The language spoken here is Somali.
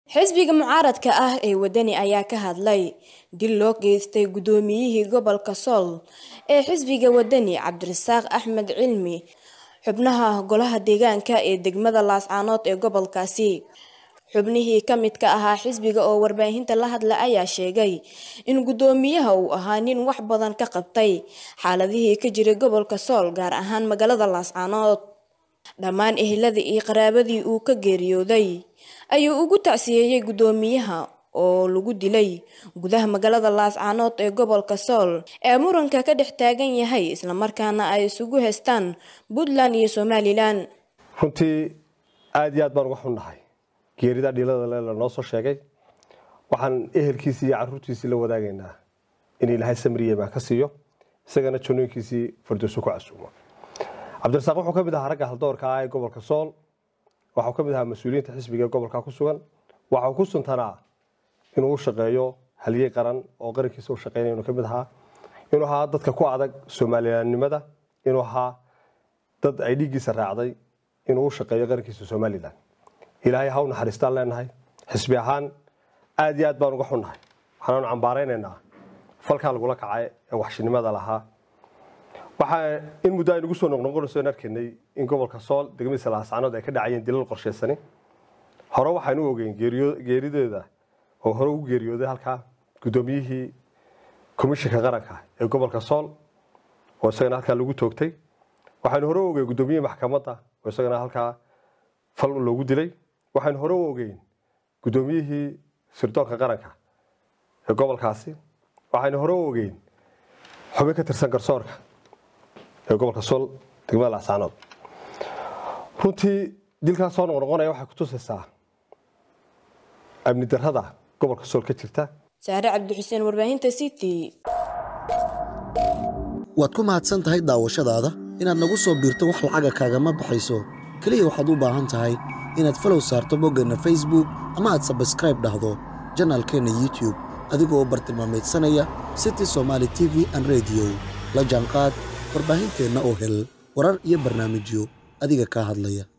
xisbiga mucaaradka ah ee wadani ayaa ka hadlay dil loo geystay guddoomiyihii gobolka sool ee xisbiga wadani cabdirasaaq axmed cilmi xubnaha golaha deegaanka ee degmada laascaanood ee gobolkaasi xubnihii ka midka ahaa xisbiga oo warbaahinta la hadla ayaa sheegay in guddoomiyaha uu ahaa nin wax badan ka qabtay xaaladihii ka jiray gobolka sool gaar ahaan magaalada laascaanood dhammaan eheladii iyo qaraabadii uu ka geeriyooday ayuu ugu tacsiyeeyey guddoomiyaha oo lagu dilay gudaha magaalada laascaanood ee gobolka sool ee muranka ka dhex taagan yahay islamarkaana ay isugu haystaan puntland iyo somalilan runtii aada iyo aad baan uga xunnahay geerida dhiilada le lanoo soo sheegay waxaan ehelkiisii iyo caruurtiisii la wadaagaynaa in ilaahay samriyemaa ka siiyo isagana janooyinkiisii fardooso ku casuumo cabdirasaaq wuxuu ka mid ahaa ragga haldoorka ah ee gobolka sool waxuu ka mid ahaa mas-uuliyiinta xisbiga ee gobolka ku sugan waxau ku suntanaa inuu u shaqeeyo halyey qaran oo qarankiisa u shaqeynaya inuu ka mid ahaa inuu ahaa dadka ku adag soomalilanimada inuu ahaa dad ay dhiiggiisa raacday inuu u shaqeeyo qarankiisa somalilan ilaahay ha u naxariistaan leenahay xisbi ahaan aada iyo aad baan uga xunnahay waxaanaanu cambaaraynaynaa falkaa lagula kacay ee waxshinimada lahaa waxaa in muddo aynugu soo noqnoqonayso in arkaynay in gobolka sool degmadiisa laascaanood ay ka dhacayeen dilal qorshaysani hore waxaynu ogeyn geerideeda oo hore ugu geeriyooday halkaa guddoomiyihii komishinka qaranka ee gobolka sool oo isagana halkaa lagu toogtay waxaynu hore u ogeyn guddoomiyihii maxkamadda oo isagana halkaa fal loogu dilay waxaynu hore u ogeyn guddoomiyihii sirdoonka qaranka ee gobolkaasi waxaynu hore u ogeyn xubin ka tirsan garsoorka ee gobolka sool degmada laascaanood runtii dilkaas soo noqnoqonaya waxay kutusaysaa amni darrada gobolka sool ka jirta saare cabdixuseen warbaahinta city waad ku mahadsan tahay daawashadaada inaad nagu soo biirto wax lacaga kaagama baxayso keliya waxaad u baahan tahay inaad falow saarto boggeenna facebook ama aad sabskraib dhahdo janaalkeenna youtube adigoo bartilmaamaydsanaya city somaali t v an rediyo la jaanqaad warbaahinteenna oo hel warar iyo barnaamijyo adiga kaa hadlaya